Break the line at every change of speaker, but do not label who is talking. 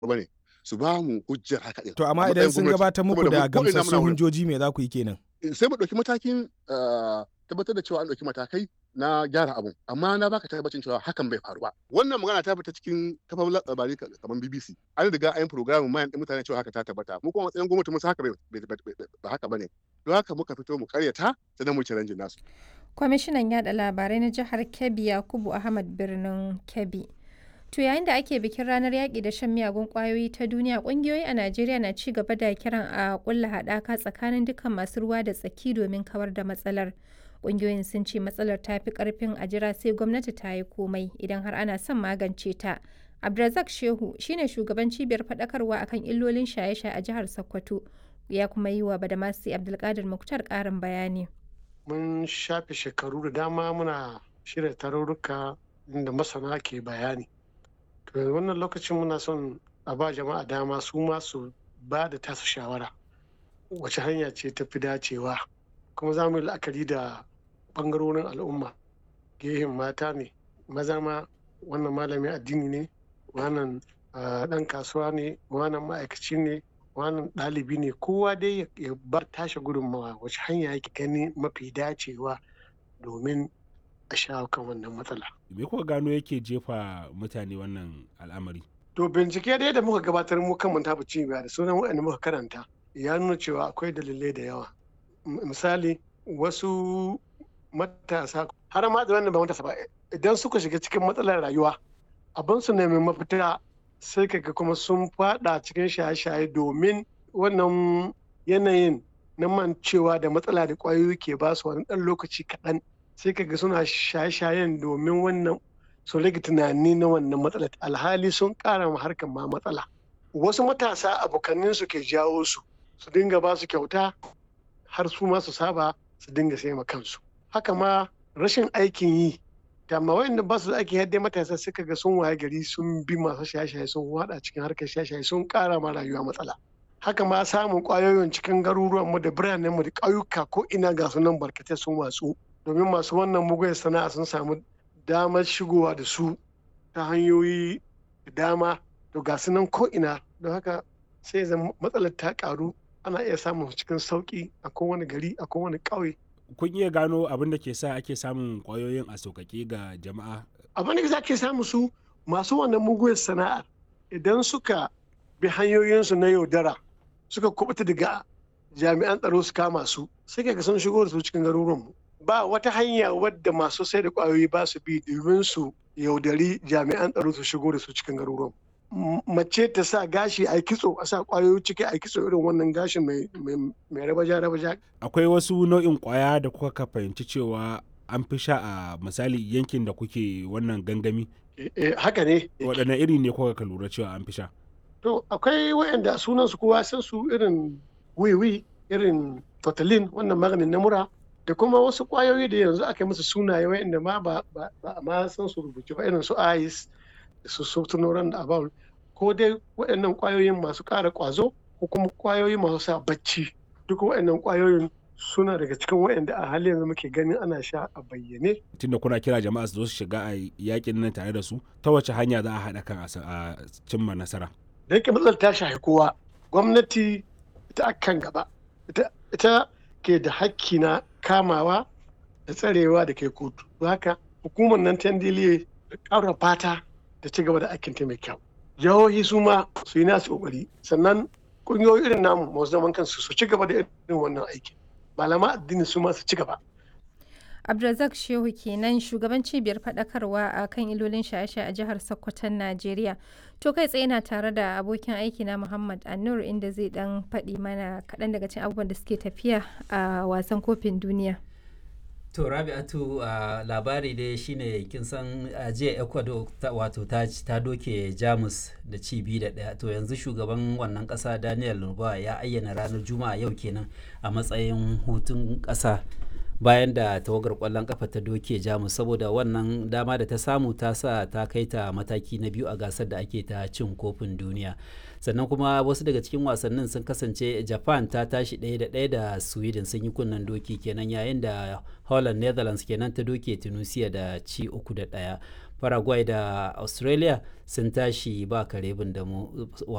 bane su ba mu hujjar haka din
To amma
a
idan
matsayin
sun
gwamnati.
gabatar muku
Saboda
da
mu ko ina muna
gamsassun
wurin.
hujjoji me za ku yi kenan?
sai mu ɗauki matakin ah, tabbatar da cewa an ɗauki matakai na gyara abun amma na baka tabbacin cewa hakan bai faru ba wannan magana ta fita cikin kafafun labarai ka- kamar BBC an riga an yi program mayan ɗin mutane cewa haka ta tabbata mu kuma matsayin gwamnati mun san haka bai bai- bai- bai- ba haka bane don haka muka fito mu karyata sannan mu challenge nasu
Kwamishinan yada labarai na jihar Kebbi Yakubu Ahmad birnin Kebbi. To yayin da ake bikin ranar yaƙi da shan miyagun ƙwayoyi ta duniya, ƙungiyoyi a Najeriya na ci gaba da kiran a ƙulla haɗaka tsakanin dukkan masu ruwa da tsaki domin kawar da matsalar. Ƙungiyoyin sun ce matsalar ta fi ƙarfin a jira sai gwamnati ta yi komai idan har ana son magance ta. Abdulrazak Shehu shine shugaban cibiyar faɗakarwa akan illolin shaye-shaye a jihar Sokoto. Ya kuma yi wa Badamasi Abdulkadir Muktar ƙarin bayani.
mun shafe shekaru da dama muna shirya tarurruka inda masana ke bayani to yanzu wannan lokacin muna son a ba jama'a dama su ma su ba da tasu shawara wace hanya ce ta fi dacewa kuma za mu yi la'akari da ɓangarorin al'umma gehen mata ne maza ma wannan malamin addini ne wannan ah, ɗan kasuwa ne wannan ma'aikaci ne wannan ɗalibi ne kowa dai ya- ya bar tashi gudunmawa wace hanya yake gani mafi dacewa domin a shawo kan wannan matsala.
me kuka gano yake jefa mutane wannan al'amari
To bincike dai da muka gabatar mu kan mun tafi cibiya da sunan waɗanda muka karanta ya nuna cewa akwai dalilai da yawa. M- Misali wasu matasa har ma da wanda ba matasa ba idan suka shiga cikin matsalar rayuwa abin su nemi mafita sai kaga kuma sun fada cikin shaye-shaye domin wannan yanayin na mancewa da matsala da ƙwayoyi ke ba su wani ɗan lokaci kaɗan sai kaga suna shaye-shayen domin wannan su rage tunani na wannan matsalar alhali sun ƙara ma harkar ma matsala wasu matasa abokanin su ke jawo su su dinga ba su kyauta har su ma su saba su dinga sai ma kansu haka ma rashin aikin yi da ma wayanda ba su da aikin yadda matasa suka ga sun waye gari sun bi masu shaye-shaye sun wada cikin harkar shaye-shaye sun ƙara ma rayuwa matsala haka ma samun ƙwayoyin cikin garuruwan mu da biranen mu da ƙauyuka ko ina ga su nan barkatai sun watsu domin masu wannan mugun sana'a sun samu damar shigowa da su ta hanyoyi da dama to ga su nan ko'ina don haka sai zama matsalar ta karu ana iya samun su cikin sauki a kowane gari a kowane ƙauye
kun iya gano abin da ke sa ake samun kwayoyin a sauƙaƙe ga jama'a
abin da za ke samu su masu wannan muguwar sana'ar idan suka bi hanyoyinsu na yaudara suka kubuta daga jami'an tsaro su kama su sai ga sun shigo da su cikin garuruwanmu ba wata hanya wadda masu sai da kwayoyi ba su bi domin su yaudari jami'an tsaro su shigo da su cikin garuruwan M- mace ta sa gashi a yi kitso a sa kwayoyi ciki a yi kitso irin wannan gashin mai mai- mai rabaja rabaja
akwai wasu nau'in kwaya da kuka ka fahimci cewa an fi sha a misali yankin da kuke wannan gangami
Eh, eh, haka ne
waɗanne iri ne kuka ka lura cewa an fi sha
To akwai wayanda sunan su kowa san su irin wiwi irin totalin wannan maganin na mura da kuma wasu kwayoyi da yanzu aka yi musu sunaye wayanda ma ba ba ba a ma san su rubuce ba irin su ice da su sotunoran da abawul ko dai waɗannan kwayoyin masu ƙara ƙwazo ko kuma kwayoyi masu sa bacci duk waɗannan kwayoyin suna daga cikin waɗanda a halin yanzu muke ganin ana sha a bayyane
tunda kuna kira jama'a su zo su shiga a yakin nan tare da su ta wace hanya za a haɗa kan a sa- a cimma nasara
da yake matsalar ta shafi kowa gwamnati ita akan gaba ita, ita ke da hakki na kamawa da tsarewa da kai kotu Don haka hukumar nan ta ndiliye da ƙara fata da ci gaba da aikin ta mai kyau jihohi su ma su yi nasu kokari sannan ƙungiyoyi irin namu masu zaman kansu su ci gaba da irin wannan aikin malama addini su ma su ci gaba
Abdulrazak Shehu kenan shugaban cibiyar faɗakarwa a kan ilolin shaye-shaye a jihar Sokoton Najeriya. To kai tsaye na tare da abokin aiki na Muhammad Anur inda zai dan faɗi mana kaɗan daga cikin abubuwan da suke tafiya a wasan kofin duniya.
To Rabi'atu a labari dai shine kin san a jiya Ecuador ta, wato ta, ta doke Jamus da ci biyu da ɗaya to yanzu shugaban wannan ƙasa Daniel Lurba ya ayyana ranar Juma'a yau kenan a matsayin hutun ƙasa bayan da tawagar ƙwallon ƙafa ta doke Jamus saboda wannan dama da ta samu ta sa ta kai ta mataki na biyu a gasar da ake ta cin kofin duniya. sannan kuma wasu daga cikin wasannin sun kasance japan ta tashi ɗaya da ɗaya da sweden sun yi kunnen doki kenan yayin da holland netherlands kenan ta doke tunisia da ci uku da ɗaya paraguay da australia sun tashi ba kare bin da mu